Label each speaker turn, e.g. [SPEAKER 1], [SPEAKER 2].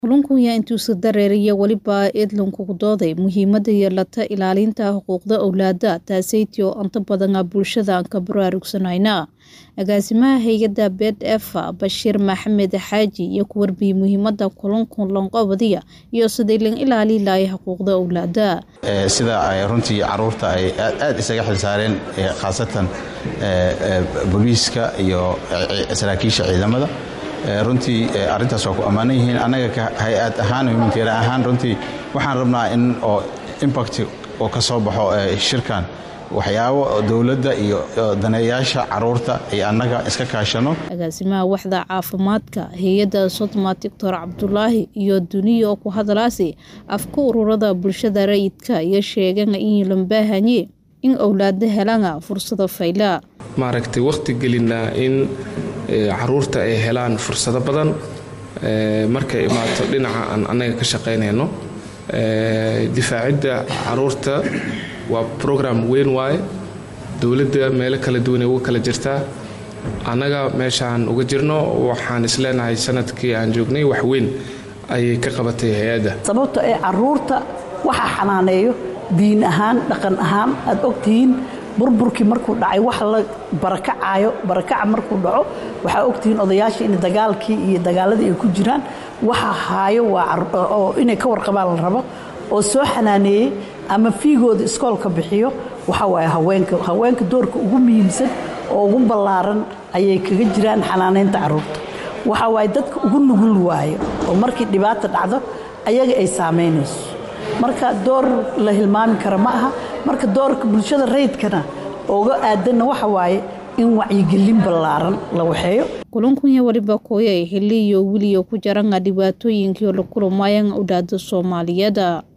[SPEAKER 1] Kalluunkuya intuusa dareeriya weliba eedlankugu dooday muhiimada yeelata ilaalinta xuquuqda owlaada taasaytii oo inta badan bulshada aan ka baraarugsanayna agaasimaha hay-adda bdf bashiir maxamed xaaji iyo ku warbiyey muhiimada kalluunka lanqabadiya iyo sidii lan ilaali lahay xuquuqda owlaada
[SPEAKER 2] sida ay runtii caruurta ay aad isaga xilsaareen khaasatan booliiska iyo saraakiisha ciidamada runtii arintaas waa ku ammaanan yihiin annaga ka hay-ad ahaan humanitarian ahaan runtii waxaan rabnaa in oo impact oo ka soo baxo shirkan waxyaabo dowladda iyo daneeyaasha caruurta iyo annaga iska kaashano
[SPEAKER 1] agaasimaha waxda caafimaadka hay-adda sodma doctor cabdulaahi iyo duniya oo ku hadalaasi afka ururada bulshada rayidka iyo sheegana in lambaahanye in owlaada helana fursado fayla
[SPEAKER 3] maaragtay wakhti gelinaa in caruurta ay helaan fursado badan markay imaato dhinaca aan annaga ka shaqaynayno difaacidda caruurta waa program weyn waaye dowladda meelo kala duwanay uga kala jirtaa annaga meeshaan uga jirno waxaan isleenahay sanadkii aan joognay wax weyn ayay ka qabatay hay-adda
[SPEAKER 4] sababto ee caruurta waxaa xanaaneeyo diin ahaan dhaqan ahaan aad ogtihiin burburkii markuu dhacay wax la barakacaayo barakaca markuu dhaco waxaa ogtihiin odayaashii in dagaalkii iyo dagaaladii ay ku jiraan waxa haayo waa inay ka warqabaan la rabo oo soo xanaaneeyey ama fiigooda iskoolka bixiyo waxa waaye haweenka haweenka doorka ugu muhiimsan oo ugu ballaaran ayay kaga jiraan xanaaneynta caruurta waxa waaye dadka ugu nugul waayo oo markii dhibaata dhacdo ayaga ay saamaynayso marka door la hilmaami kara ma aha marka doorka bulshada rayidkana oga aadanna waxa waaye in wacyigelin ballaaran la waxeeyo
[SPEAKER 1] kulunkunya waliba kooyay xiliyo wiliyo ku jaranga dhibaatooyinkii la kulamayan owlaada soomaaliyeed